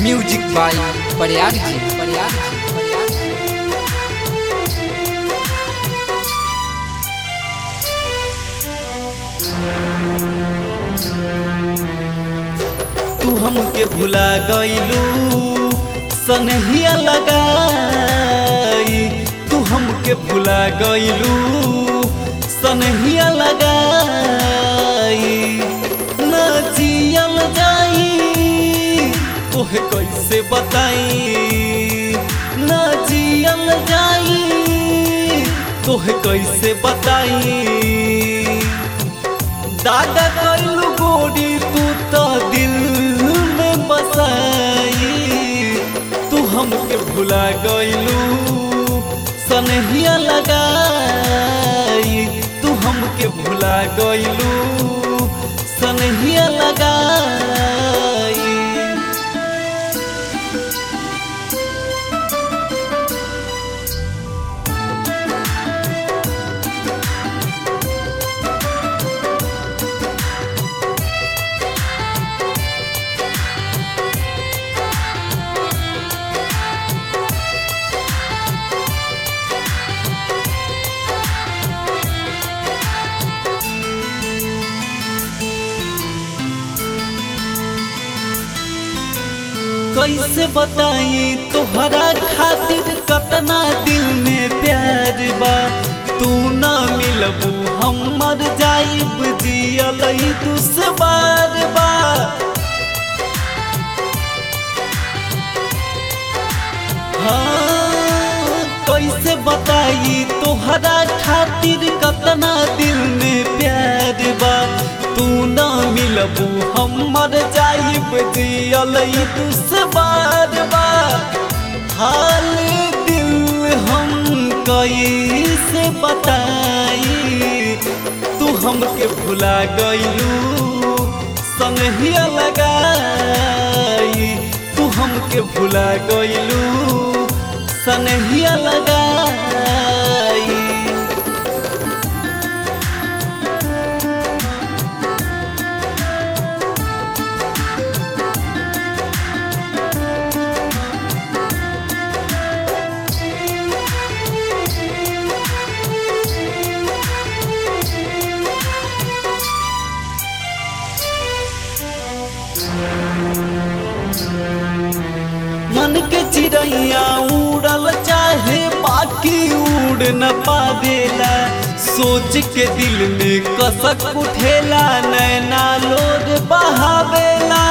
music by Prayag जी प्रयाग जी प्रयाग जी तू हमके भुला गईलू सनहिया लगाई तू हमके भुला गईलू सनहिया लगाई न जियल जाई तोहे कैसे बताई न जियल जाई तोहे कैसे बताई दादा कैलू गोरी तू तो दिल में बसाई तू हमके भुला गईलू सनहिया लगाई तू हमके भुला गईलू सनहिया लगाई कैसे बताई तोहरा खातिर कतना दिल में प्यार बा तू ना मिलबू हम मर जाइब जियल दुश्वार बा हाँ, कैसे बताई तोहरा खातिर कतना दिल में प्यार बा तू ना मिलबू हम मर जाइब जियल दुश्वार बा हाल दिल हम कैसे बताई तू हमके भुला गईलू संगिया लगाई तू हमके भुला गईलू सनहिया लगाई मन के चिड़ैया उड़ल चाहे बाकी उड़ न पावेला सोच के दिल में कसक उठेला नैना लोड बहावेला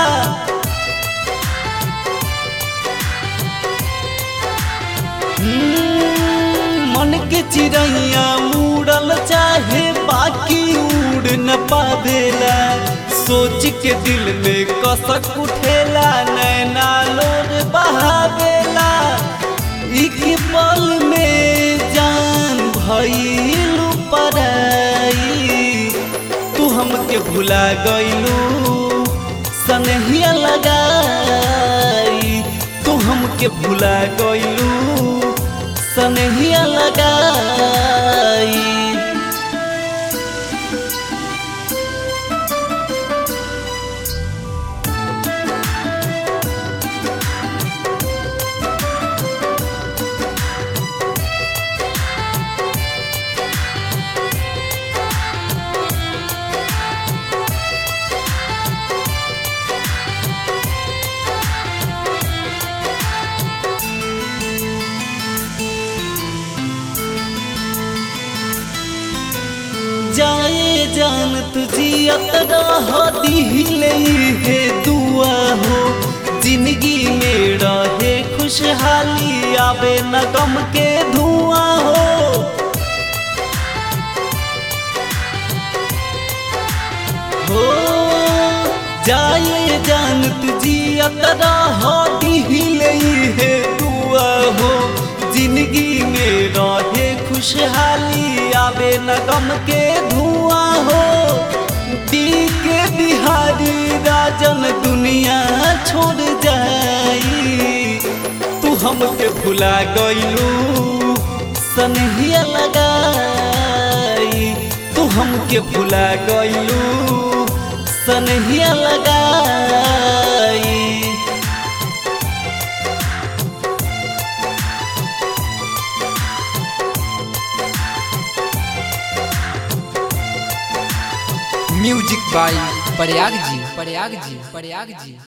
हम्म, मन के चिड़ैया उड़ल चाहे बाकी उड़ न पावेला सोच के दिल में कसक उठेला नैना लोड बहावेला एक पल में जान भइलू पराई तू हमके भुला गईलू सनहिया लगाई तू हमके भुला गईलू सनहिया लगाई जाए जान तुझियत रह दिले हे दुआ हो जिंदगी में रहे खुशहाली आवे न गम के धुआं हो हो जाए जान तुझियत रह दिले हे दुआ हो जिंदगी में रहे खुशहाली आवे न गम के धुआं हो दी के बिहारी राजन दुनिया छोड़ जाई तू हमके भुला गईलू सनहिया लगाई तू हमके भुला गईलू सनहिया लगाई म्यूजिक बाई प्रयाग जी प्रयाग जी प्रयाग जी